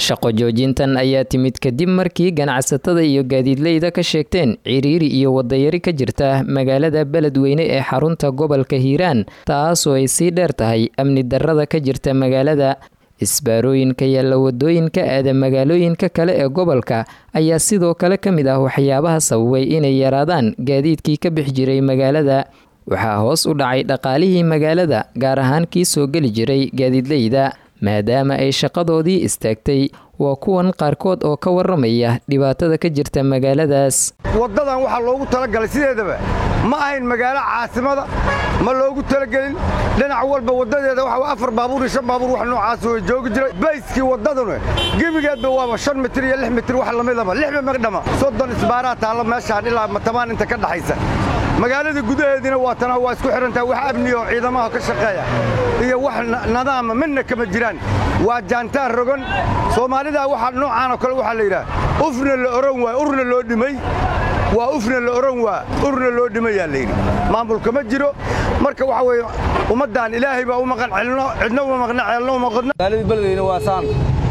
shaqo joojintan ayaa timid kadib markii ganacsatada iyo gaadiidleyda ka sheegteen ciriiri iyo wadayari ka jirta magaalada beledweyne ee xarunta gobolka hiiraan taasoo ay sii dheer tahay amni darrada ka jirta magaalada isbaarooyinka yaalla wadooyinka aada magaalooyinka kale ee gobolka ayaa sidoo kale ka mid ah waxyaabaha sababay inay yaraadaan gaadiidkii ka bix jiray magaalada waxaa hoos u dhacay dhaqaalihii magaalada gaar ahaan kii soo geli jiray gaadiidleyda maadaama ay shaqadoodii istaagtay waa kuwan qaarkood oo ka waramaya dhibaatada ka jirta magaaladaas waddadan waxaa loogu talagalay sideedaba ma ahayn magaalo caasimada ma loogu talagelin dhinac walba waddadeeda waxa afar baabuur iyo shan baabuur wax noocaas way joogi jiray bayskii waddaduna gebigeedba waaba shan mitir iyo lix mitir wax lamidaba lixba magdhama soddon isbaaraa taalla meeshaan ilaa matamaan inta ka dhaxaysa magaalada gudaheediina waa tana waa isku xidhantaha wax amniya oo ciidamaha ka shaqeeya iyo wax nadaama midna kama jiraan waa jaantaan rogan soomaalida waxa noocaan oo kale waxaa la yidhaha ufna la oran waay urna loo dhimay waa ufna la oran waa urna loo dhimayaa layidhi maamulka ma jiro marka waxa weeye ummaddan ilaahay baa u maqan celno cidna uma maqna ceelno uma qodno magaaladii beledweyne waa saan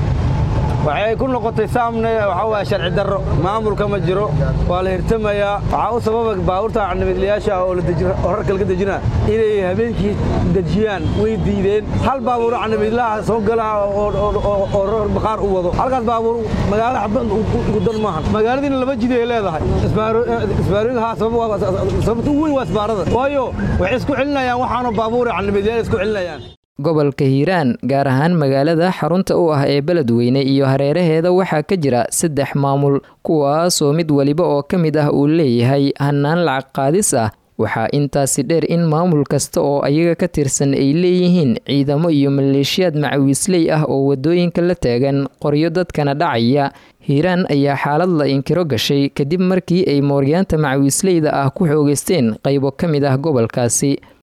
waxay ku noqotay saamne waxaa waaya sharci darro maamulka ma jiro waa la hirtamayaa waxaa u sababa baabuurta nabadlayaasha oo rarka laga dejina inay habeenkii dejiyaan way diideen hal baabuur nabadlaha soo gala oo rar baqaar u wado halkaas baabuur magaalo xabad ugu dan maahan magaaladiina laba jid ay leedahay isbaarooyinka sababta ugu weyn waa isbaarada waayo waxay isku celinayaan waxaanu baabuur nabadlayaal isku celinayaan gobolka hiiraan gaar ahaan magaalada xarunta u ah ee beledweyne iyo hareeraheeda waxaa ka jira saddex maamul kuwaasoo mid waliba oo ka mid ah uu leeyahay hannaan lacag qaadis ah waxaa intaasi dheer in maamul kasta oo ayaga ka tirsan ay leeyihiin ciidamo iyo maleeshiyaad macawiisley ah oo wadooyinka la taagan qoryo dadkana dhacaya hiiraan ayaa xaalad la inkiro gashay kadib markii ay mooryaanta macawiisleyda ah ku xoogeysteen qaybo ka mid ah gobolkaasi